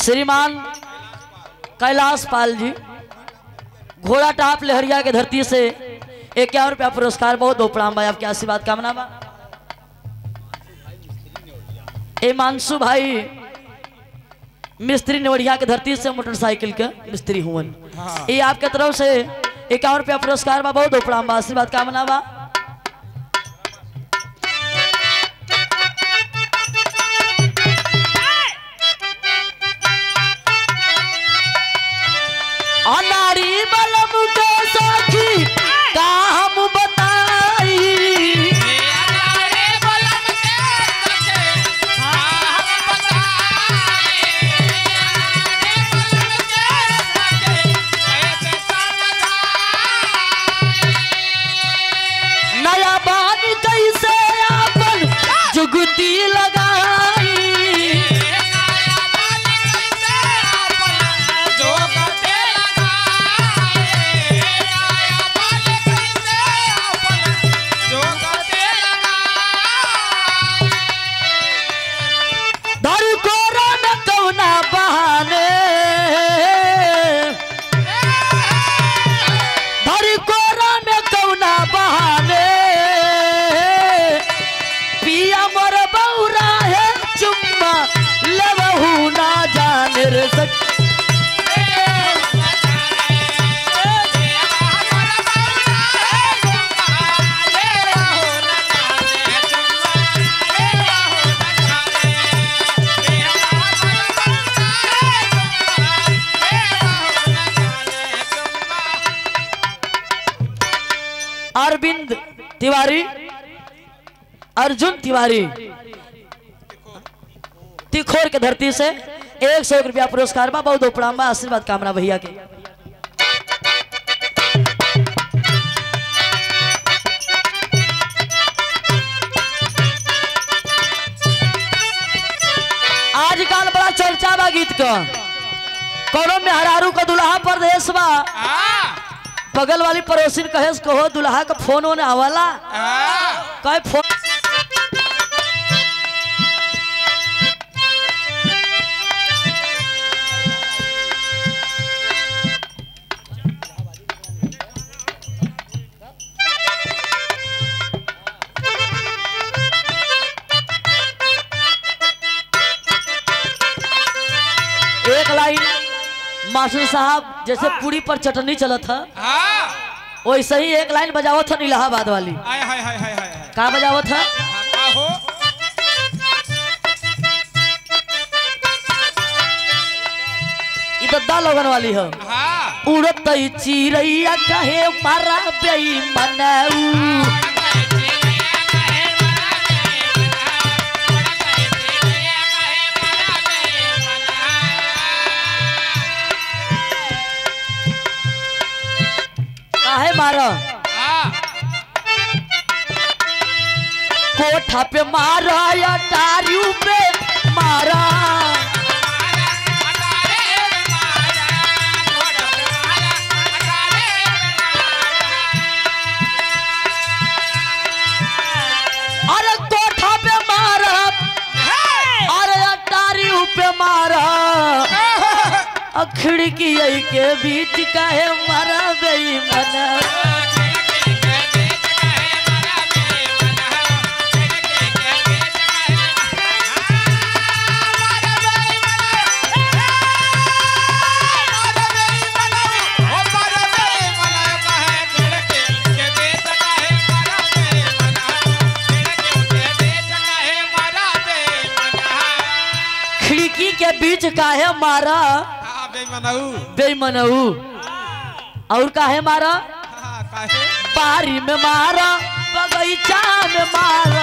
श्रीमान कैलाश पाल जी घोड़ा टाप लहरिया के धरती से इक्यावन रुपया पुरस्कार बहुत दो प्रणाम भाई आपके आशीर्वाद कामना बा ए मानसू भाई मिस्त्री नेवड़िया के धरती से मोटरसाइकिल के मिस्त्री हुवन ये आपके तरफ से इक्यावन रुपया पुरस्कार बा बहुत दो प्रणाम बा आशीर्वाद कामना बा अनारी बलम के सखी का हम बताई नया बान कैसे आपन जुगती लगाई धर कोरा न कौना बहाने धर कोरा न कौना बहाने पिया मोर बौरा है चुम्मा लबहू ना जाने रे सक अरविंद तिवारी अर्जुन तिवारी तिखोर के धरती से एक सौ रुपया पुरस्कार बा बहुत प्रणाम बा आशीर्वाद कामना भैया के आजकल बड़ा चर्चा बा गीत का कौनो में हरारू का दुल्हा परदेश बा बगल वाली पड़ोसी कहे कहो दुल्हा का फोन ओने आवाला कहे फोन एक लाइन मास्टर साहब जैसे पूरी पर चटनी चलत है वैसे ही एक लाइन बजावत है इलाहाबाद वाली का बजावत है ई दद्दा लोगन वाली है उड़त चिड़ैया कहे मारा बेईमानऊ काहे मारा कोठा पे मारा या टारियों पे मारा अरे कोठा पे मारा अरे अटारी पे मारा अ खिड़की के बीच काहे मारा बेईमान खिड़की के बीच काहे मारा बेईमानऊ और काहे मारा बारी में मारा बगीचा में मारा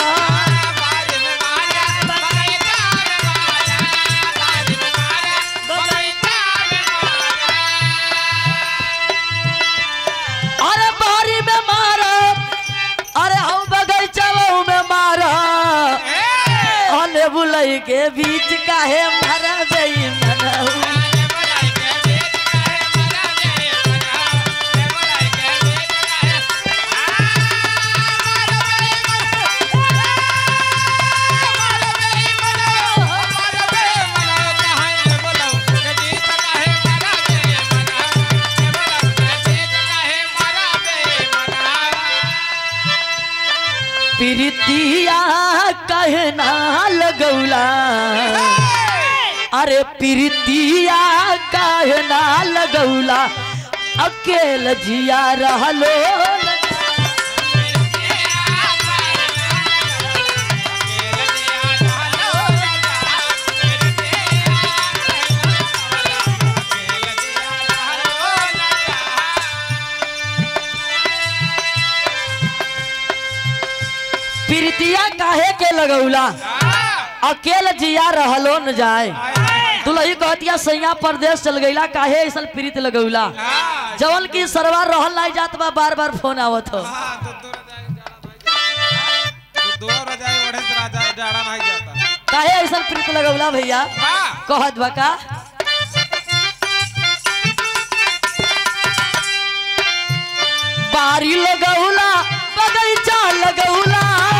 अरे बारी में मारा अरे हम बगीचा में मारा अने बुलई के बीच काहे मारा बेईमानऊ कहे ना लगौला अरे प्रीतिया काहे ना लगौला अकेल जिया रहलो प्रीतिया काहे के लगौला अकेल जिया रहलो न जाए दुलही कहतिया सैया परदेश चल गईला काहे ऐसा प्रीत लगौला जवन की सरवा रहल नहीं जात बा बार बार फोन आवत हो काहे ऐसा प्रीत लगौला भैया कहत बा का बारी लगौला बगैचा लगौला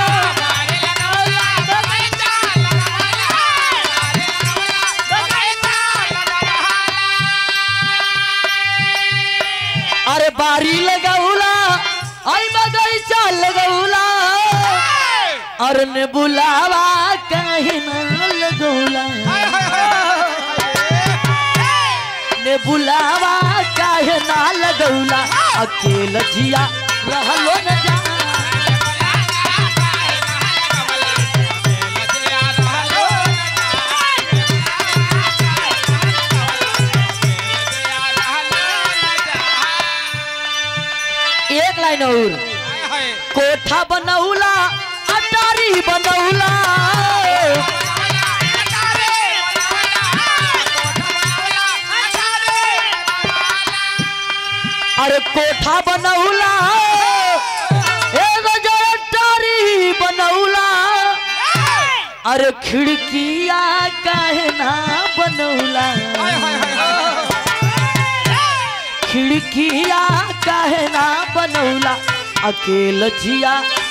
अरे बारी लगौला आई बगैचा लगौला और ने बुलावा कहीं ना लगौला ने बुलावा काहे ना लगौला अकेल जिया रहलो न जा एक लाइन और कोठा बनौला अटारी बनौला अरे कोठा बनौला एगो जो अटारी बनौला अरे खिड़किया काहे ना बनौला खिड़किया काहे ना बनौला अकेल जिया